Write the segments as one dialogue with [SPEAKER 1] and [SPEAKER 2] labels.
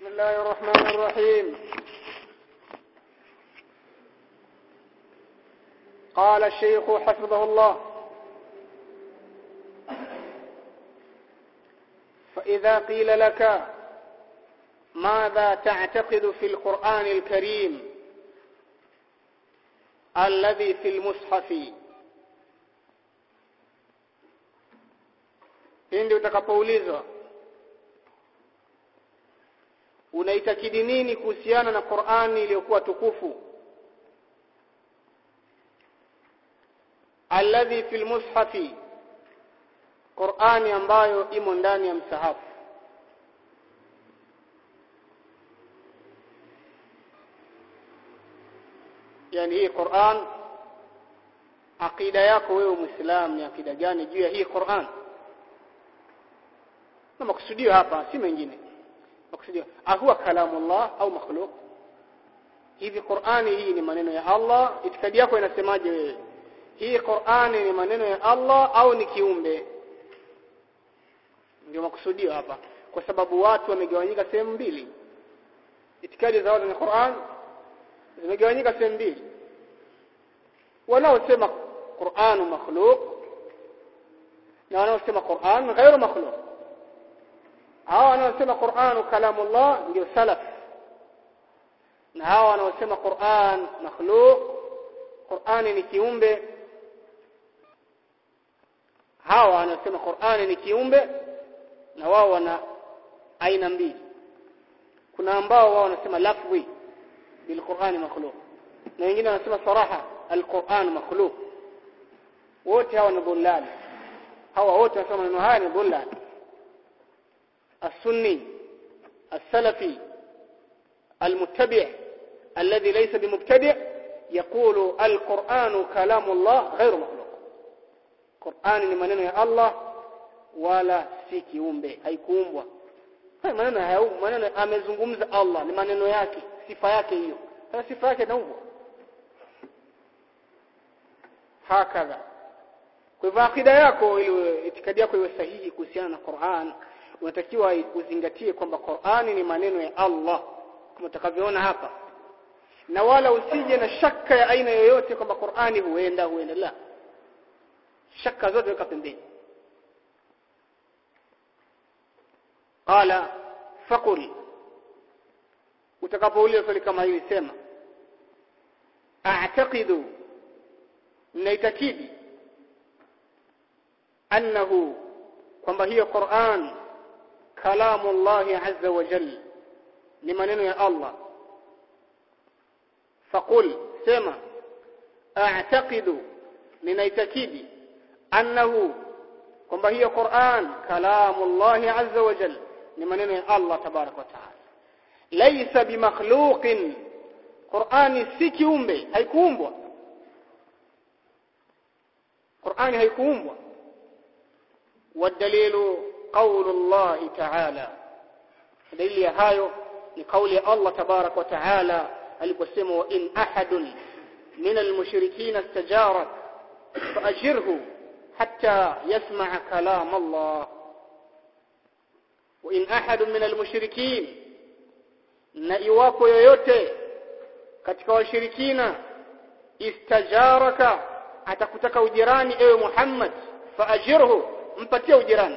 [SPEAKER 1] بسم الله الرحمن الرحيم قال الشيخ حفظه الله فإذا قيل لك ماذا تعتقد في القرآن الكريم الذي في المصحف pindi utakapoulizwa unaitakidi nini kuhusiana na Qur'ani iliyokuwa tukufu alladhi fil mushafi Qur'ani ambayo imo ndani ya msahafu yani hii Qur'an akida yako wewe muislam ni akida gani juu ya hii Qur'an na makusudio hapa si mengine makusudio ahuwa kalamullah au makhluq hivi Qur'ani hii ni maneno ya Allah itikadi yako inasemaje wewe hii Qur'ani ni maneno ya Allah au ni kiumbe ndio makusudio hapa kwa sababu watu wamegawanyika sehemu mbili itikadi za watu ni Qur'an zimegawanyika sehemu mbili wanaosema Qur'an makhluq na wanaosema Qur'an ghairu makhluq hawa wanaosema Qur'an kalamullah ndio salaf na hawa wanaosema Qur'an makhluq Qur'ani ni kiumbe hawa wanaosema Qur'ani ni kiumbe na wao wana aina mbili kuna ambao wao wanasema lafzi bil Qur'ani makhluq na wengine wanasema saraha al-Qur'an makhluq wote hawa ni dhullal hawa wote wanasema maneno haya ni dhullal السني السلفي المتبع الذي ليس بمبتدع يقول القرآن كلام الله غير مخلوق قرآن ni maneno ya Allah wala si kiumbe haikuumbwa haya maneno hayo maneno amezungumza Allah ni maneno yake sifa yake hiyo sasa sifa yake naumbwa hakadha kwa hivyo akida yako ili itikadi yako iwe sahihi kuhusiana na Qur'an unatakiwa uzingatie kwamba Qur'ani ni maneno ya Allah kama utakavyoona hapa na wala usije na shaka ya aina yoyote kwamba Qur'ani huenda huenda la shaka zote weka pembeni qala faqul utakapouliza swali kama hili sema a'taqidu naitakidi annahu kwamba hiyo Qur'an kalamu Allah azza wa jalla ni maneno ya Allah faqul sema a'taqidu ninaitakidi annahu kwamba hiyo Qur'an kalamu Allah azza wa jalla ni maneno ya Allah tabarak wa taala laysa bimakhluqin Qur'ani si kiumbe haikuumbwa Qur'ani haikuumbwa والدليل قول الله تعالى دليل ya hayo ni kauli ya Allah tabarak wa taala aliposema wa in ahadun min almushrikeen istajarak faajirhu hatta yasma'a kalam Allah wa in ahadun min almushrikeen na iwapo yoyote katika washirikina istajaraka atakutaka ujirani ewe Muhammad faajirhu mpatie ujirani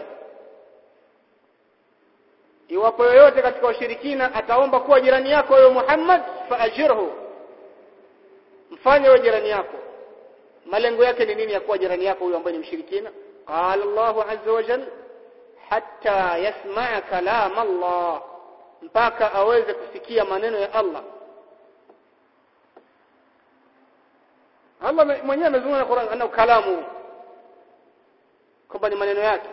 [SPEAKER 1] iwapo yoyote katika washirikina ataomba kuwa jirani yako wewe Muhammad faajirhu mfanye wewe jirani yako malengo yake ni nini ya kuwa jirani yako huyo ambaye ni mshirikina qala Allahu azza wa jalla hatta yasma'a kalam Allah mpaka aweze kusikia maneno ya Allah Allah mwenyewe amezungumza na Qur'an anao kalamu kwamba ni maneno yake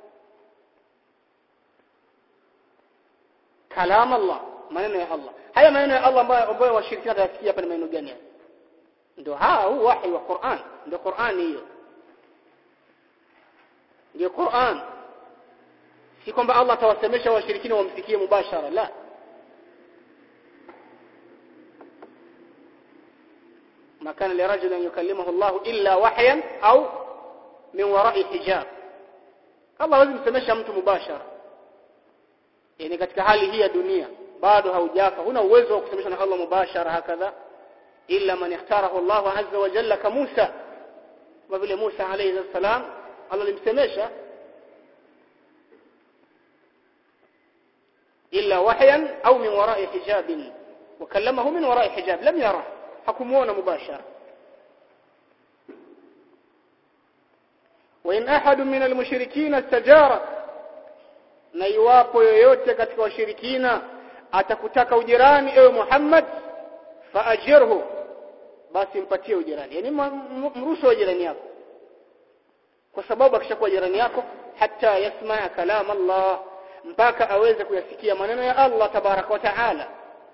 [SPEAKER 1] kalam Allah maneno ya Allah haya maneno ya Allah ambayo ambayo washirikina watasikia hapa ni maneno gani ndio haa huu wahi wa Qur'an ndio Qur'an hiyo ndio Qur'an si kwamba Allah atawasemesha washirikina wamsikie mubashara la ما كان لرجل أن يكلمه الله إلا وحيا أو من وراء حجاب Allah hawezi msemesha mtu mubashara yani katika hali hii ya dunia bado haujafa huna uwezo wa kusemeshwa na Allah mubashara hakadha illa man ikhtarahu Allah azza wa jalla ka Musa kama vile Musa alayhi salam Allah alimsemesha illa wahyan au min wara'i hijabin وكلمه من وراء حجاب لم يره حكمونا مباشرة وإن أحد من المشركين استجارك na iwapo yoyote katika washirikina atakutaka ujirani ewe Muhammad faajirhu basi mpatie ujirani yani mruhusu jirani yako kwa sababu akishakuwa jirani yako hata yasmaa kalam Allah mpaka aweze kuyasikia maneno ya Allah tabaraka wa taala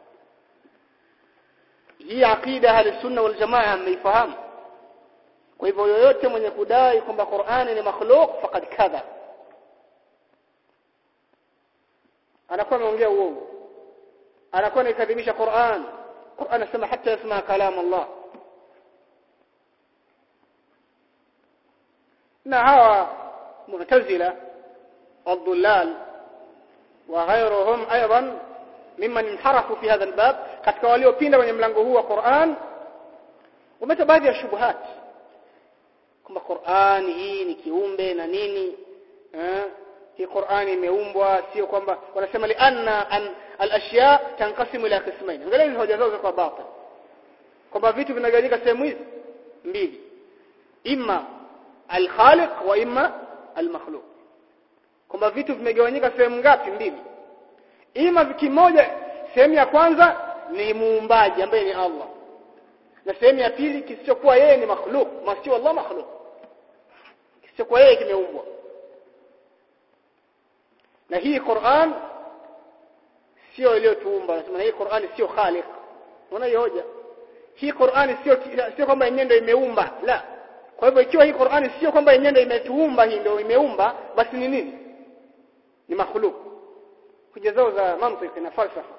[SPEAKER 1] hii aqida ahli sunna wal jamaa ameifahamu kwa hivyo yoyote mwenye kudai kwamba Qur'ani ni makhluq faqad kadha anakuwa ameongea uongo anakuwa anaikadhibisha Qur'an Qur'an anasema hata yasma kalam Allah na hawa mu'tazila والضلال وغيرهم ايضا ممن انحرفوا في هذا الباب katika waliopinda kwenye mlango huu wa Qur'an umeta baadhi ya shubuhat kwamba Qur'an hii ni kiumbe na nini eh hii Qur'an imeumbwa sio kwamba wanasema li anna an al-ashya tanqasimu ila qismain angalia hoja zao kwa batil kwamba vitu vinagawanyika sehemu hizi mbili imma al-khaliq wa imma al-makhluq kwamba vitu vimegawanyika sehemu ngapi mbili ima kimoja sehemu ya kwanza ni muumbaji ambaye ni Allah na sehemu ya pili kisichokuwa yeye ni makhluk masio Allah makhluk kisichokuwa yeye kimeumbwa na hii Qur'an sio iliyotuumba nasema hii Qur'an sio khaliq unaona hiyo hoja hii Qur'an sio sio kwamba yenyewe ndio imeumba la kwa hivyo ikiwa hii Qur'an sio kwamba yenyewe ndio imetuumba hii ndio imeumba basi ni nini ni makhluk hoja zao za mantiki na falsafa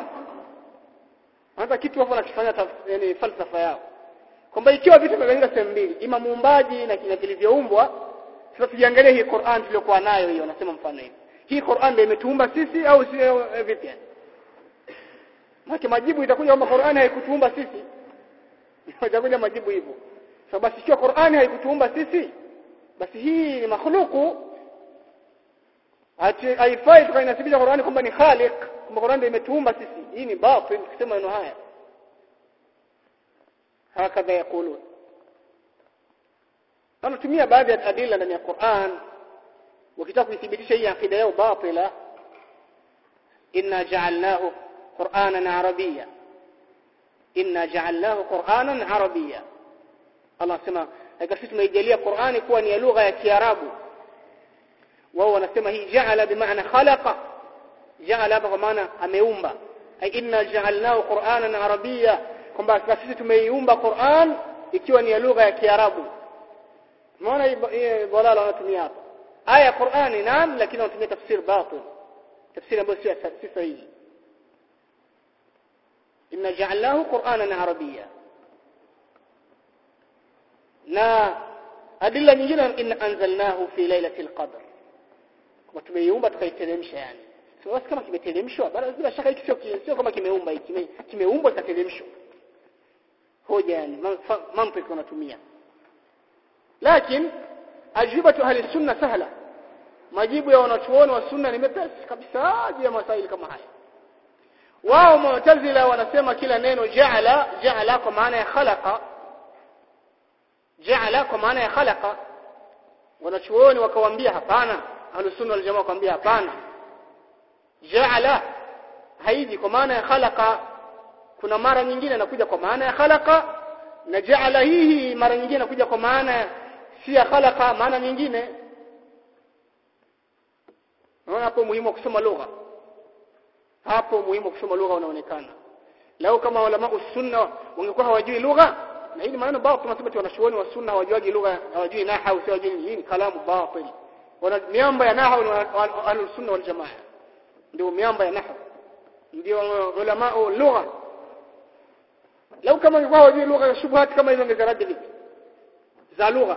[SPEAKER 1] hata kitu hapo nakifanya yani falsafa yao kwamba ikiwa vitu vimegawanyika sehemu mbili ima muumbaji na kile vilivyoumbwa sasa tujiangalie hii Qur'an tuliyokuwa nayo hiyo nasema mfano hivi hii Qur'an ndio imetuumba sisi au sio vipi Maki majibu itakuja kwamba Qur'an haikutuumba sisi itakuja majibu hivyo so basi ikiwa Qur'an haikutuumba sisi basi hii ni makhluku haifai tukainasibisha Qur'ani kwamba ni khaliq kwamba Qur'an ndio imetuumba sisi hii ni batil kusema neno haya hakadha yakulun wanatumia baadhi ya adila ndani ya Qur'an wakitaka kuithibitisha hii akida yao batila inna ja'alnahu qur'anan arabiyya inna ja'alnahu qur'anan arabiyya Allah anasema hakika sisi tumeijalia Qur'ani kuwa ni lugha ya Kiarabu wao wanasema hii ja'ala bimaana khalaqa ja'ala hapa kwa maana ameumba ai inna ja'alnahu qur'anan arabiyya kwamba sisi tumeiumba Qur'an ikiwa ni lugha ya Kiarabu umeona hii dalala wanatumia hapa aya Qur'ani naam lakini wanatumia tafsir batil tafsiri ambayo sio sahihi inna ja'alnahu qur'anan arabiyya na adilla nyingine inna anzalnahu fi lailatul qadr kama tumeiumba tukaiteremsha yani sio basi kama kimeteremshwa bila shaka hiki sio sio kama kimeumba hiki kimeumbwa kikateremshwa hoja yani mantiki wanatumia lakini ajibatu ahli sunna sahla majibu ya wanachuoni wa sunna ni mepesi kabisa juu ya masaili kama haya wao mu'tazila wanasema kila neno ja'ala ja'ala kwa maana ya khalaqa ja'ala kwa maana ya khalaqa wanachuoni wakawaambia hapana ahli sunna wal jamaa wakawaambia hapana ja'ala haiji kwa maana ya khalaqa kuna mara nyingine inakuja kwa maana ya khalaqa na ja'ala hii mara nyingine inakuja kwa maana si ya khalaqa maana nyingine Unaona hapo muhimu wa kusoma lugha. Hapo muhimu wa kusoma lugha unaonekana. Leo kama ulama sunna wangekuwa hawajui lugha na hili maneno batil tunasema wanachuoni wa sunna hawajuagi lugha, hawajui nahwu, sio hawajui hii ni kalamu batil. Wana miamba ya nahwu ni ahlus sunna wal jamaa. Ndio miamba ya nahwu. Ndio ulama lugha. Leo kama wangekuwa hawajui lugha shubhat kama hizo ongezaradi vipi? Za lugha.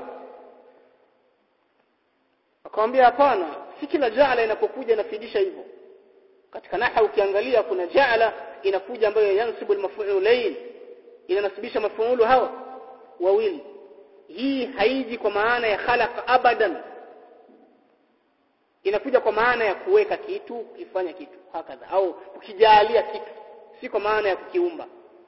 [SPEAKER 1] Akamwambia hapana, si kila jaala inapokuja inafidisha hivyo katika nahwu ukiangalia kuna ja'ala inakuja ambayo yansibu al-maf'ulain inanasibisha mafuulu hawa wawili hii haiji kwa maana ya khalaqa abadan inakuja kwa maana ya kuweka kitu kufanya kitu hakadha au kukijalia kitu si kwa maana ya kukiumba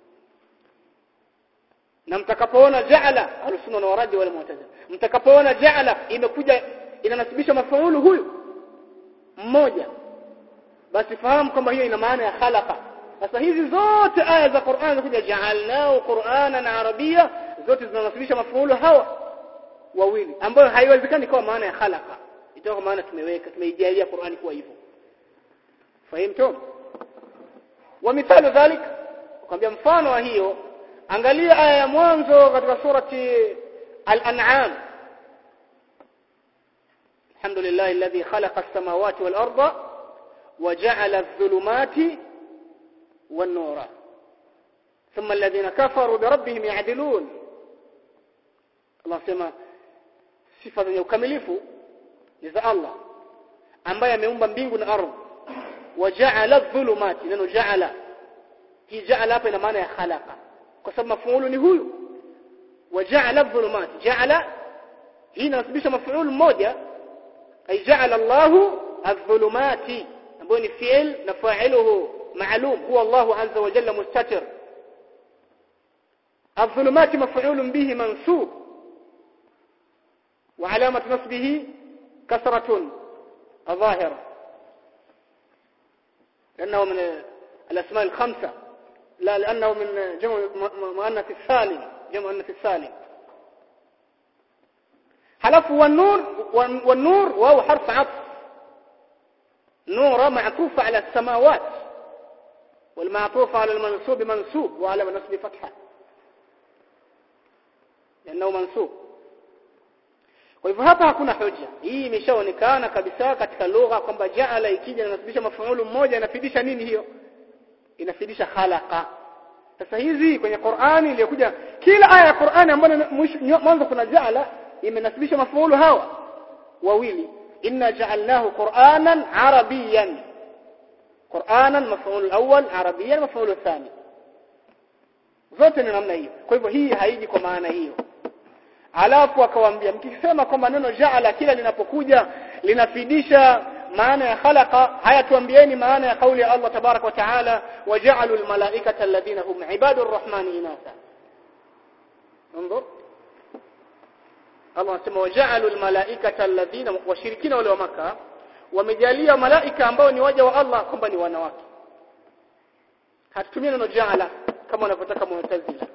[SPEAKER 1] na mtakapoona ja'ala alusunna na waradi wala mu'tazila mtakapoona ja'ala imekuja inanasibisha mafuulu huyu mmoja basi fahamu kwamba hiyo ina maana ya khalaqa sasa hizi zote aya za Qur'an zinakuja ja'alnahu Qur'anan Arabia zote zinanasibisha mafuulu hawa wawili ambayo haiwezekani kwa maana ya khalaqa itakuwa maana tumeweka tumeijalia Qur'ani kuwa hivyo fahimtum wa mithalu dhalik kwambia mfano wa hiyo angalia aya ya mwanzo katika surati al-an'am alhamdulillah alladhi khalaqa as-samawati wal arda wa ja'ala adh-dhulumati wan-nura thumma alladhina kafaru bi rabbihim ya'dilun Allah sema sifa zenye ukamilifu ni za Allah ambaye ameumba mbingu na ardhi waja'ala dhulumati neno ja'ala hii ja'ala hapa ina maana ya khalaqa kwa sababu mafuulu ni huyu waja'ala dhulumati ja'ala hii inasibisha mafuulu mmoja ay ja'ala Allahu adh-dhulumati ambayo ni fi'il na fa'iluhu ma'lum huwa Allahu azza wa jalla mustatir الظلمات مفعول به منصوب وعلامة نصبه كسرة الظاهرة لأنه من الأسماء الخمسة لا لأنه من جمع مؤنث السالم جمع مؤنث السالم حلف والنور والنور وهو حرف عطف نور معطوف على السماوات والمعطوف على المنصوب منصوب وعلى نصب فتحة لأنه منصوب kwa hivyo hapa hakuna hoja hii imeshaonekana kabisa katika lugha kwamba jaala ikija inasibisha mafuulu mmoja inafidisha nini hiyo inafidisha khalaqa sasa hizi kwenye Qur'ani iliyokuja kila aya ya Qur'ani ambayo mwanzo kuna jaala imenasibisha mafuulu hawa wawili inna ja'alnahu qur'anan arabiyan qur'anan mafuulu awwal arabiyan mafuulu thani zote ni namna hiyo kwa hivyo hii haiji kwa maana hiyo alafu akawaambia mkisema kwamba neno jaala kila linapokuja linafidisha maana ya khalaqa haya tuambieni maana ya kauli ya Allah tabarak wa taala waja'alul malaikata alladhina hum ibadur rahmani inatha انظر Allah anasema waja'alul malaikata alladhina washirikina wale wa maka wamejalia malaika ambao ni waja wa Allah kwamba ni wanawake hatutumii neno jaala kama wanavyotaka mu'tazila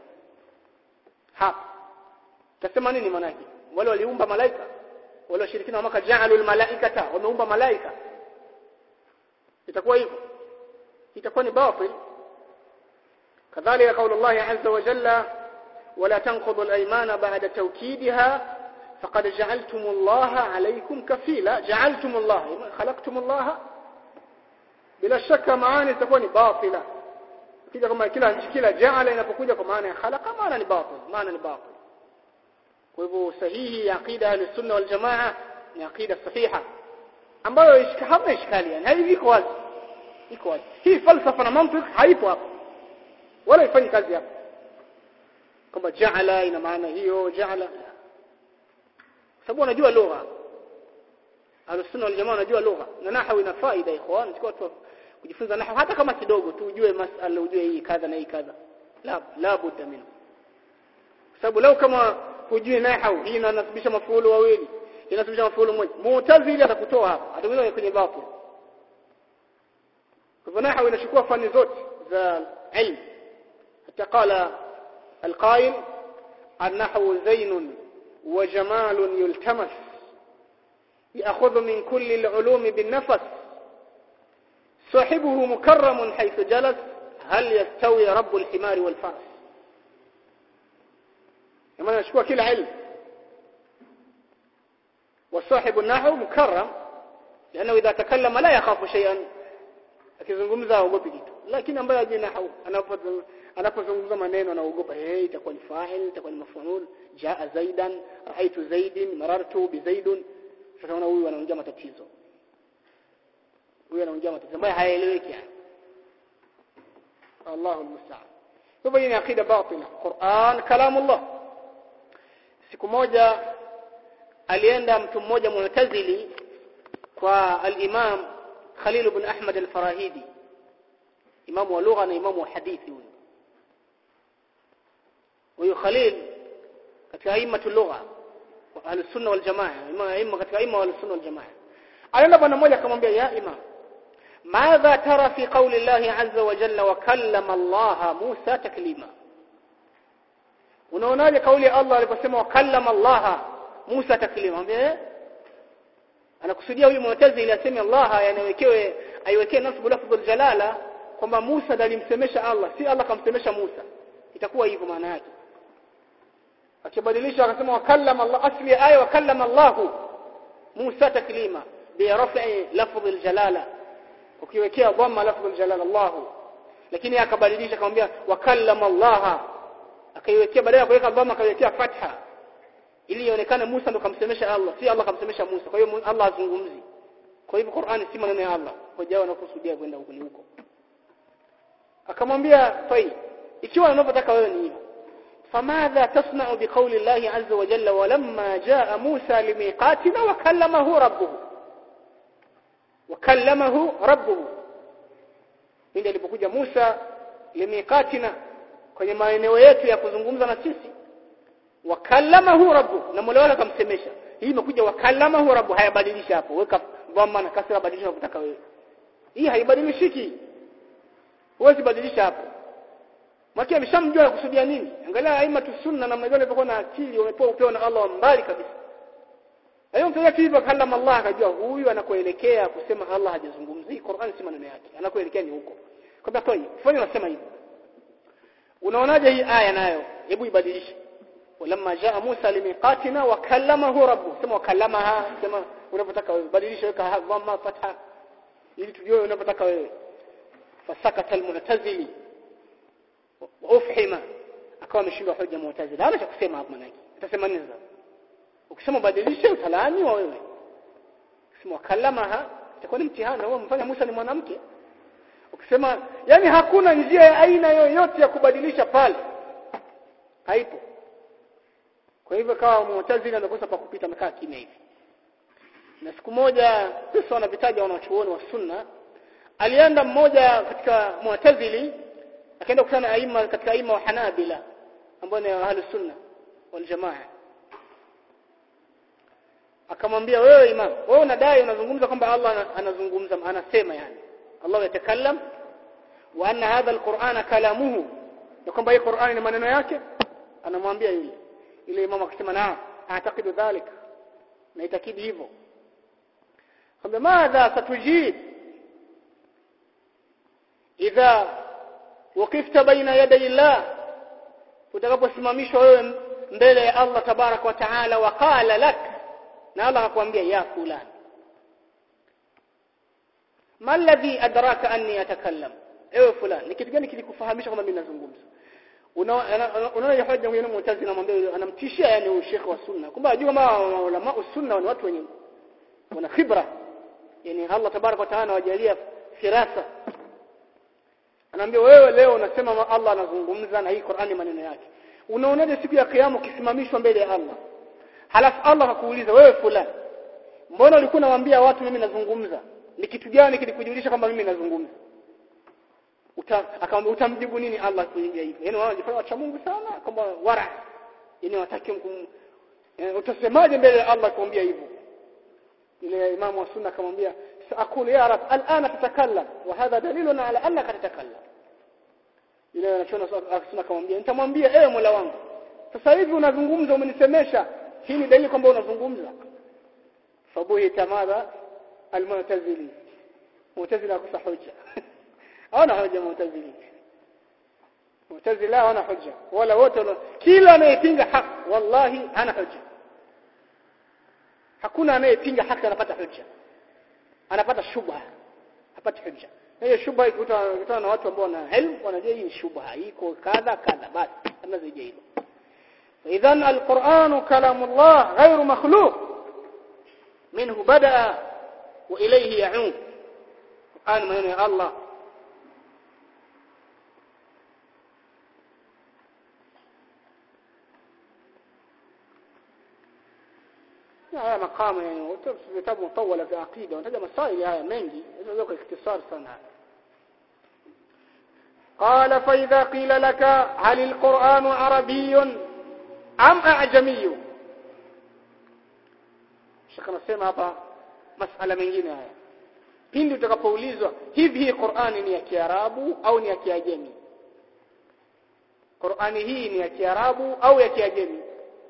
[SPEAKER 1] hapa tasema nini maana yake wale waliumba malaika wale washirikina wa maka ja'alul malaikata wameumba malaika itakuwa hivyo itakuwa ni batil kadhalika kauli Allah azza wa jalla ولا تنقضوا الايمان بعد توكيدها فقد جعلتم الله عليكم كفيلا جعلتم الله خلقتم الله bila shaka maana itakuwa ni batila kija kama kila kila jaala inapokuja kwa maana ya khalaqa maana ni batil maana ni batil kwa hivyo sahihi ya aqida ya sunna wal jamaa ni aqida sahiha ambayo hamna ishkali yani haivi iko wazi iko wazi hii falsafa na mantiki haipo hapa wala ifanyi kazi hapa kwamba jaala ina maana hiyo jaala sababu wanajua lugha Ahlus-Sunna wal Jamaa wanajua lugha na nahwu ina faida ikhwan tukao tu kujifunza nahwu hata kama kidogo tu ujue masala ujue hii kadha na hii kadha la la budda minhu sababu leo kama hujui nahwu hii inanasibisha mafuulu wawili inasibisha mafuulu mmoja mu'tazili atakutoa hapa atakutoa kwenye batil kwa nahwu inachukua fani zote za ilmu hata qala القائل النحو زين وجمال يلتمس يأخذ من كل العلوم بالنفس صاحبه مكرم حيث جلس هل يستوي رب الحمار والفرس لما نشكوى كل علم وصاحب النحو مكرم لأنه إذا تكلم لا يخاف شيئا akizungumza haogopi kitu lakini ambaye ajui nahwu anapozungumza maneno anaogopa eh itakuwa ni fa'il itakuwa ni maf'ul jaa zaidan raaitu zaidin marartu bi zaidun sasa huyu anaongea matatizo huyo anaongea matatizo ambayo hayaeleweki yani Allahu musta'an hivyo hii ni akida batila Qur'an kalamullah siku moja alienda mtu mmoja mu'tazili kwa al-Imam Khalil ibn Ahmad al-Farahidi imamu wa lugha na imamu wa hadithi huyo huyo Khalil katika aimatu lugha ahli sunna wal jamaa imam katika aima wal sunna wal jamaa alienda bwana mmoja akamwambia ya imam ماذا ترى في قول الله عز وجل وكلم الله موسى تكليما unaonaje kauli ya Allah aliposema wakallama Allah Musa taklima eh anakusudia huyu mu'tazili aseme Allah yanawekewe aiwekee nasbu lafdhul jalala kwamba Musa ndiye alimsemesha Allah si Allah kamsemesha Musa itakuwa hivyo maana yake akibadilisha akasema wakallama Allah asli aya wakallama Allah Musa taklima bi raf'i lafdhul jalala ukiwekea dhamma lafdhul jalala Allah lakini akabadilisha akamwambia wakallama Allah akaiwekea badala ya kuweka dhamma akaiwekea fatha ili ionekane Musa ndo kamsemesha Allah si Allah kamsemesha Musa kwa hiyo Allah azungumzi kwa hivyo Qur'ani si maneno ya Allah hojao wanakusudia kwenda huko ni huko akamwambia fai ikiwa unavyotaka wewe ni hivyo فماذا تصنع بقول الله عز وجل ولما جاء موسى لميقاتنا وكلمه ربه وكلمه ربه pindi alipokuja Musa limiqatina kwenye maeneo yetu ya kuzungumza na sisi wakallamahu rabbu na Mola wake akamsemesha hii imekuja wakallamahu rabbu hayabadilisha hapo weka dhamma na kasra badilisha unataka wewe hii haibadilishiki huwezi badilisha hapo Maki ameshamjua anakusudia nini angalia aima tu sunna na mmoja alipokuwa na akili wamepewa upeo na Allah mbali kabisa Hayo mtu hivyo kallama Allah akajua huyu anakoelekea kusema Allah hajazungumzi Qur'an si maneno yake anakoelekea ni huko kwamba toi fanya unasema hivyo unaonaje hii aya nayo hebu ibadilishe walamma jaa Musa limiqatina wa kallamahu rabbu sema wakallamaha sema unapotaka wewe badilisha weka dhamma fatha ili tujue unapotaka wewe fasakata almu'tazili wa ufhima akawa ameshindwa hoja mu'tazili hana cha kusema hapo manake atasema nini sasa ukisema badilishe utalani wa wewe ukisema wakallamaha itakuwa ni mtihani wewe mfanya Musa ni mwanamke ukisema yani hakuna njia ya aina yoyote ya kubadilisha pale haipo kwa hivyo kawa mu'tazili amekosa pa kupita amekaa kimya hivi na siku moja sasa wanavitaja wanachuoni wa sunna alienda mmoja katika mu'tazili akaenda kukutana na aima katika aima wa Hanabila ambao ni ahli sunna wal jamaa akamwambia wewe imam wewe unadai unazungumza kwamba Allah anazungumza anasema yani Allah yatakallam wa anna hadha alquran kalamuhu na kwamba hii Qur'ani ni maneno yake anamwambia yule ile imam akisema na aatakidu dhalik na itakidi hivyo kwamba madha satujib idha waqifta baina yaday Allah utakaposimamishwa wewe mbele ya Allah tabarak wa taala wa qala lak na Allah akwambia ya fulani ma alladhi adraka anni atakallam ewe fulani ni kitu gani kilikufahamisha kwamba mimi nazungumza unaona hoja huyo mu'tazili anamwambia anamtishia yani huyo shekhi wa sunna kwamba ajua kama ulama sunna ni watu wenye wana khibra yani Allah tabarak wa taala wajalia firasa anaambia wewe leo unasema Allah anazungumza na hii Qur'ani maneno yake unaonaje siku ya kiyama ukisimamishwa mbele ya Allah halafu Allah akakuuliza wewe fulani mbona ulikuwa unawaambia watu mimi nazungumza ni kitu gani kilikujulisha kwamba mimi nazungumza uta akamwambia utamjibu nini Allah kuingia hivyo yani wao wanajifanya wacha Mungu sana kwamba wara yani wataki mkum yani, utasemaje mbele ya Allah kuambia hivyo ile imamu wa sunna akamwambia saakulu ya rab alana tatakallam wa hadha dalilun ala annaka tatakallam ile anachona sunna akamwambia nitamwambia ewe Mola wangu sasa hivi unazungumza umenisemesha hii ni dalili kwamba unazungumza fabuhi tamadha almu'tazili mu'tazila kusa hoja hawana hoja mu'tazili mu'tazila hawana hoja wala wote kila anayepinga haki wallahi hana hoja hakuna anayepinga haki anapata hoja anapata shubha hapati hoja hiyo shubha ikutana na watu ambao wana elimu wanajua hii shubha iko kadha kadha basi kama zaidi hilo إذا القرآن كلام الله غير مخلوق منه بدأ وإليه يعود Qur'an maneno ya Allah haya makamu yani vitabu mutawala vya aqida wanataja masaili haya mengi hizo kwa ikhtisar sana قال فإذا قيل لك هل القرآن عربي أم أعجمي shaka nasema hapa masala mengine haya pindi utakapoulizwa hivi hii Qur'ani ni ya Kiarabu au ni ya Kiajemi Qur'ani hii ni ya Kiarabu au ya Kiajemi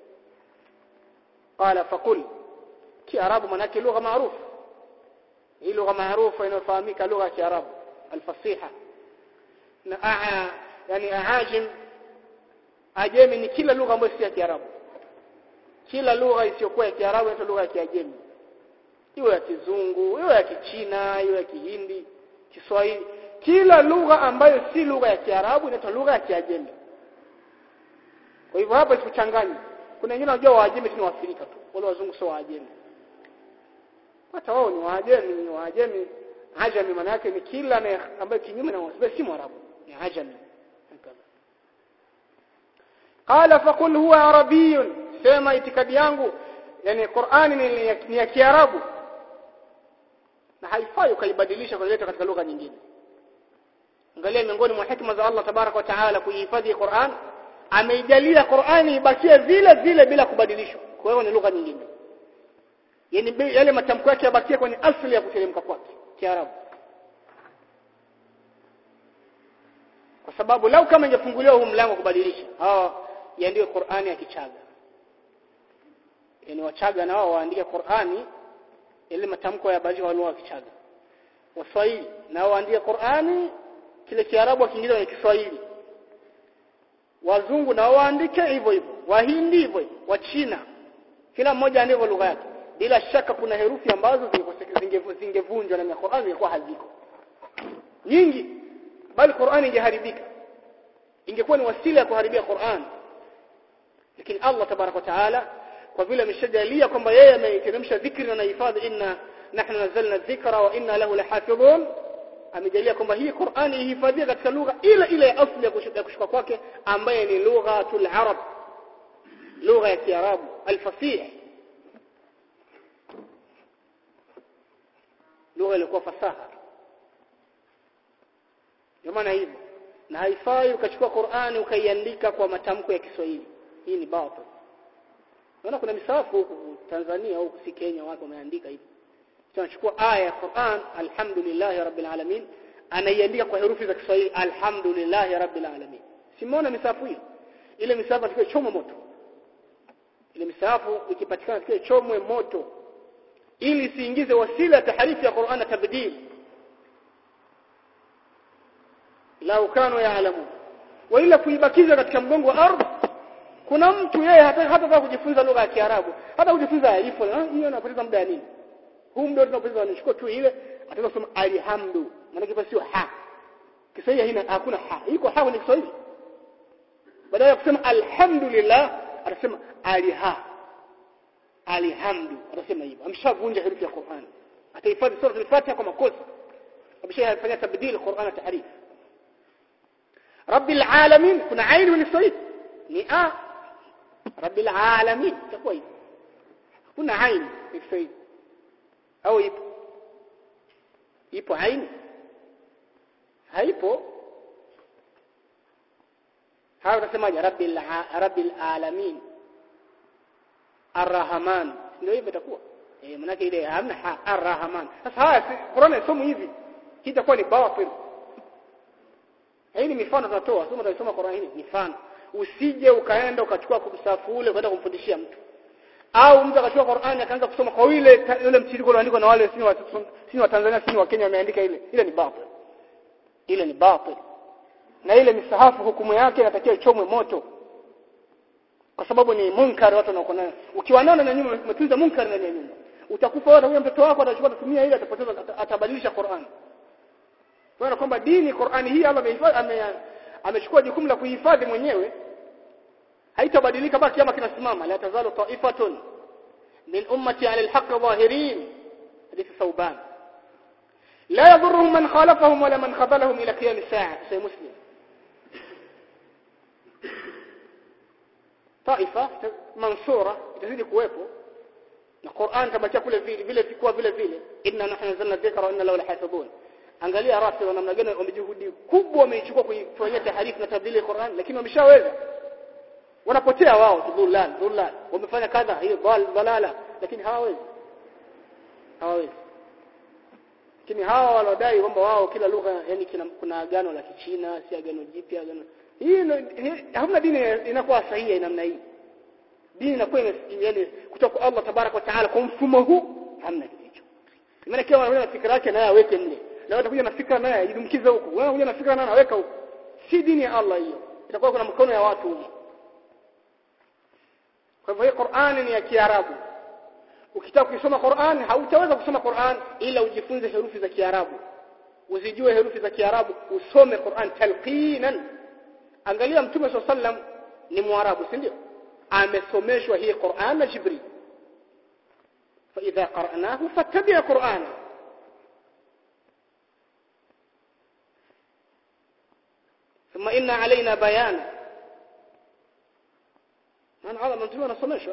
[SPEAKER 1] qala faqul Kiarabu manake lugha maarufu hii lugha maarufu inayofahamika lugha ya Kiarabu alfasiha na aa yani aajim ajemi ni kila lugha ambayo si ya Kiarabu kila lugha isiyokuwa ya Kiarabu inaitwa lugha ya Kiajemi iwe ya Kizungu iwe ya Kichina iwe ya Kihindi Kiswahili kila lugha ambayo si lugha ya Kiarabu inaitwa lugha ya Kiajemi kwa hivyo hapa sikuchanganya kuna wengine wanajua Waajemi ni Waafrika tu wale wazungu sio Waajemi hata wao ni Waajemi ni Waajemi Ajami maana yake ni kila ambaye kinyume na Waarabu si Mwarabu ni Ajami qala faqul huwa arabiyyun sema itikadi yangu yani Qur'ani ni, ni ya Kiarabu na haifai ukaibadilisha kuleta katika lugha nyingine angalia miongoni mwa hikma za Allah tabarak wa taala kuihifadhi Qur'an ameijalia Qur'ani ibakie vile vile bila kubadilishwa kwa hiyo ni lugha nyingine yani yale matamko yake yabakie kwenye asili ya kuteremka kwake Kiarabu kwa sababu lau kama ingefunguliwa huu mlango kubadilisha hawa iandike Qur'ani ya Kichaga yani Wachaga na wao waandike Qur'ani ile matamko ya baadhi wa lugha Kichaga Waswahili na waandike Qur'ani kile Kiarabu kiingiza kwenye Kiswahili Wazungu na waandike hivyo hivyo Wahindi hivyo hivyo Wachina kila mmoja andike lugha yake bila shaka kuna herufi ambazo zingevunjwa na Qur'ani zingekuwa haziko nyingi bali Qur'ani ingeharibika ingekuwa ni wasila ya kuharibia Qur'an lakini Allah tabarak wa taala kwa vile ameshajalia kwamba yeye ameiteremsha dhikri na hifadhi inna nahnu nazzalna dhikra wa inna lahu lahafidhun amejalia kwamba hii Qur'ani ihifadhiwe katika lugha ile ile ya asili ya kushuka kwake ambaye ni lughatul arab lugha ya kiarabu alfasih lugha ilikuwa fasaha ndio maana hivyo na haifai ukachukua Qur'ani ukaiandika kwa matamko ya Kiswahili hii ni batil Unaona kuna misafu huku Tanzania huku si Kenya watu wameandika hivi. Tunachukua aya ya Qur'an alhamdulillah rabbil alamin anaiandika kwa herufi za Kiswahili alhamdulillah rabbil alamin. Simuona misafu hiyo? Ile misafu tukio chomwe moto. Ile misafu ikipatikana tukio chomwe moto ili isiingize wasila ya taharifu ya Qur'an tabdil. Lau kanu yaalamu. Wa ila kuibakiza katika mgongo wa ardhi kuna mtu yeye hata hata kujifunza lugha ya Kiarabu hata kujifunza alifu hiyo anapoteza muda nini huu muda tunapoteza anachukua tu ile ataweza kusema alhamdu maana kipa sio ha Kiswahili haina hakuna ha iko ha ni Kiswahili badala ya kusema alhamdulillah atasema aliha alhamdu atasema hivyo amshavunja herufi ya Qur'an atahifadhi sura al-Fatiha kwa makosa ameshafanya tabdil Qur'an tahrif rabbil alamin kuna aini ni Kiswahili ni a rabbil alamin itakuwa hivyo kuna aini ni Kiswahili au ipo ipo aini haipo hawa utasemaje rabbil rabbil alamin arrahman ndio hivyo itakuwa eh manake ile hamna arrahman sasa haya Qur'an somo hivi kitakuwa ni batil hii ni mifano tunatoa somo tunasoma Qur'an hii mifano usije ukaenda ukachukua kumsafu ule kwenda kumfundishia mtu au mtu akachukua Qur'an akaanza kusoma kwa ile ile mtiririko ulioandikwa na wale sini wa sini wa Tanzania sini wa Kenya wameandika ile ile ni batil ile ni batil na ile misahafu hukumu yake inatakiwa ichomwe moto kwa sababu ni munkar watu wanakuwa nayo ukiwa nao na nyumba umetunza munkar ndani ya nyumba utakufa wewe huyo mtoto wako atachukua kutumia ile atapoteza atabadilisha Qur'an kwa kwamba dini Qur'ani hii Allah amehifadhi amechukua jukumu la kuhifadhi mwenyewe haitabadilika baki kama kinasimama la tazalu ta'ifatun min ummati 'ala al-haqq zahirin hadithi Thauban لا يضرهم من خالفهم ولا من خذلهم إلى قيام الساعة سي مسلم طائفة منصورة itazidi kuwepo na Qur'an tabakia kule vile vile vikuwa vile vile inna nahnu nazzalna dhikra wa inna lahu lahafidhun angalia rafi wa namna gani wamejuhudi kubwa wameichukua kuifanyia taharifu na tabdili Qur'an lakini wameshaweza wanapotea wao dhulal dhulal wamefanya kadha hiyo dhal dalala lakini hawawezi hawawezi lakini hawa walodai kwamba wao kila lugha yani kina, kuna agano la kichina si agano jipya agano hii hamna dini inakuwa sahihi namna hii dini inakuwa yani kutoka Allah tabarak wa taala kwa mfumo huu hamna kitu hicho maana kila mwana fikra yake naye aweke mle na watakuja na fikra naye idumkize huko wewe unakuja na fikra naye aweka huko si dini ya Allah hiyo itakuwa kuna mkono ya watu huko kwa hivyo Qur'ani ni ya Kiarabu ukitaka kusoma Qur'an hautaweza kusoma Qur'an ila ujifunze herufi za Kiarabu uzijue herufi za Kiarabu usome Qur'an talqinan angalia mtume sallam ni mwarabu si ndio amesomeshwa hii Qur'an na Jibril fa idha qara'nahu fattabi' Qur'ana ثم إن علينا بيانا من عظم mtume anasomeshwa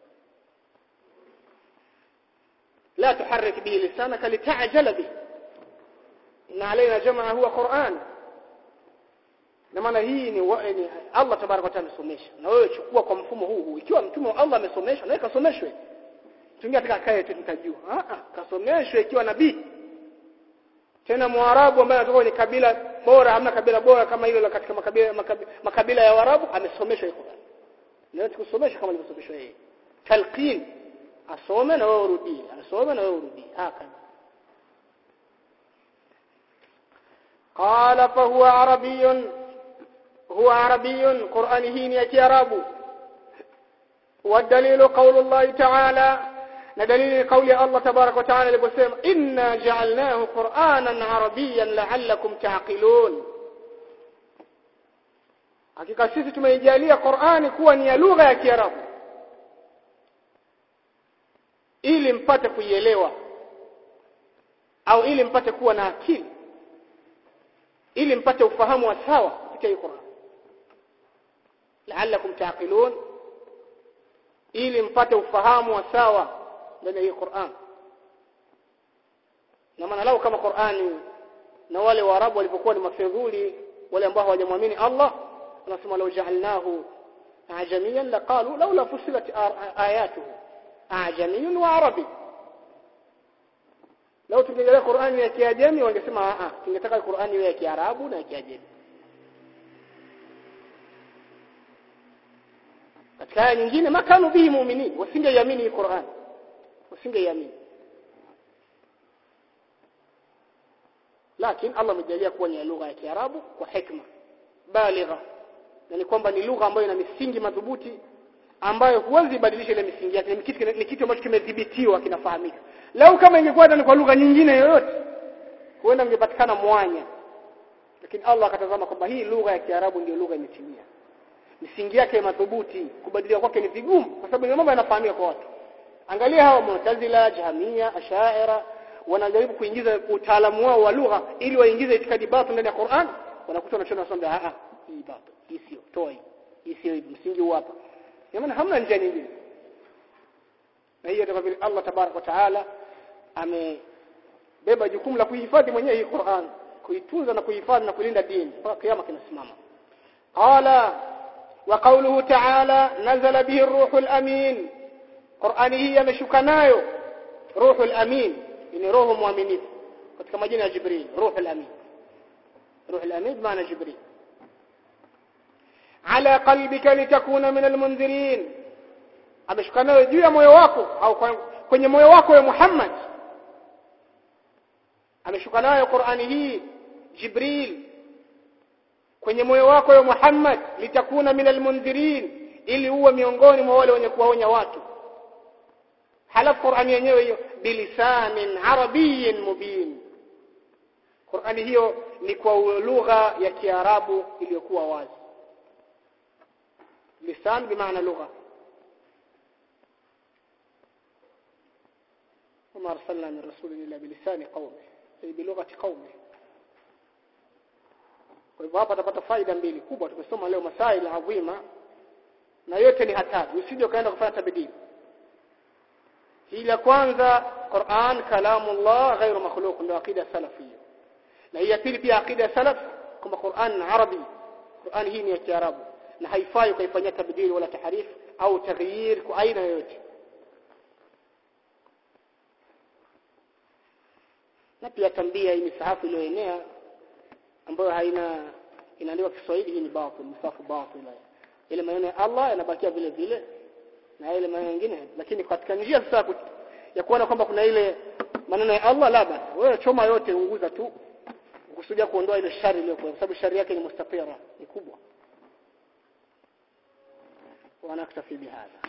[SPEAKER 1] لا تحرك به لسانك لتعجل به إن علينا جمعه هو قرآن na maana hii ni, wa, ni Allah tabaraka wa taala amesomesha na wewe chukua kwa mfumo huu huu ikiwa mtume wa Allah amesomesha na wewe kasomeshwe tungia katika kaya yetu tutajua ah ah kasomeshwe ikiwa nabii tena mwarabu ambaye anatoka kwenye kabila bora hamna kabila bora kama hilo la katika makabila, makabila, makabila ya warabu amesomeshwa Qur'an na wewe tukusomesha kama alivyosomeshwa yeye talqin asome na wewe urudie asome na wewe urudie haka قال فهو عربي هو عربي قرآنه يا كيراب والدليل قول الله تعالى ندليل قول الله تبارك وتعالى لبسيم إنا جعلناه قرآنا عربيا لعلكم تعقلون hakika sisi tumeijalia Qur'ani kuwa ni ya lugha ya Kiarabu ili mpate kuielewa au ili mpate kuwa na akili ili mpate ufahamu wa sawa katika hii Qur'an la'allakum taqilun ili mpate ufahamu wa sawa ndani ya hii Qur'an na maana lao kama Qur'ani na wale waarabu walipokuwa ni mafedhuli wale ambao hawajamwamini Allah anasema law ja'alnahu ajamiyan laqalu laula fusilat ayatuhu ajamiyun wa arabi Leo tungejelea Qur'ani ya Kiajemi wangesema a a tungetaka Qur'ani iwe ya Kiarabu na ya Kiajemi. Katika aya nyingine makanu bihi muumini wasingeiamini hii Qur'an. Wasingeiamini. Lakini Allah amejalia kuwa ni lugha ya Kiarabu kwa hikma baligha. Na ni kwamba ni lugha ambayo ina misingi madhubuti ambayo huwezi badilisha ile misingi yake ni kitu ni kitu ambacho kimedhibitiwa kinafahamika lau kama ingekuwa ni kwa lugha nyingine yoyote huenda ungepatikana mwanya lakini Allah akatazama kwamba hii lugha ya Kiarabu ndio lugha imetimia misingi yake madhubuti kubadilika kwake ni vigumu kwa sababu ni mambo yanafahamika kwa watu angalia hawa Mu'tazila Jahmiya Ash'aira wanajaribu kuingiza utaalamu wao wa lugha ili waingize itikadi batil ndani ya Qur'an wanakuta wanachona wasomba a a hii batil hii sio toa hii hii sio msingi huu hapa maana hamna njia nyingine na hiyo kama vile Allah tabarak wa taala amebeba jukumu la kuhifadhi mwenyewe hii Qur'an kuitunza na kuhifadhi na kulinda dini mpaka kiyama kinasimama qala wa qawluhu ta'ala nazala bihi ar-ruhul amin Qur'ani hii ameshuka nayo ruhul amin ni roho muaminifu katika majina ya Jibril ruhul amin ruhul amin maana Jibril ala qalbika litakuna min almunzirin ameshuka nayo juu ya moyo wako au kwenye moyo wako ya Muhammad ameshuka nayo Qur'ani hii Jibril kwenye moyo wako ya Muhammad litakuna min almunzirin ili uwe miongoni mwa wale wenye kuwaonya watu halafu Qur'ani yenyewe hiyo bilisanin arabiyyin mubin Qur'ani hiyo ni kwa lugha ya Kiarabu iliyokuwa wazi lisan bimaana lugha وما أرسلنا من رسول إلا بلسان قومه bilughati qaumi kwa hivyo hapa tutapata faida mbili kubwa tumesoma leo masail adhima na yote ni hatari usije ukaenda kufanya tabdili hili la kwanza Qur'an kalamullah ghairu makhluq ndio akida salafia na hii ya pili pia akida ya salaf kwamba Qur'an arabi Qur'an hii ni ya Kiarabu na haifai ukaifanyia tabdili wala tahrif au taghyir kwa aina yoyote na pia tambia hii misahafu iliyoenea ambayo haina inaandikwa Kiswahili hii ni batil msafu batil ile maneno ya Allah yanabakia vile vile na ile maneno mengine lakini katika njia sasa ya kuona kwamba kuna ile maneno ya Allah la basi wewe choma yote unguza tu ukusudia kuondoa ile shari iliyokuwa kwa sababu shari yake ni mustafira ni kubwa wana kutafi bihadha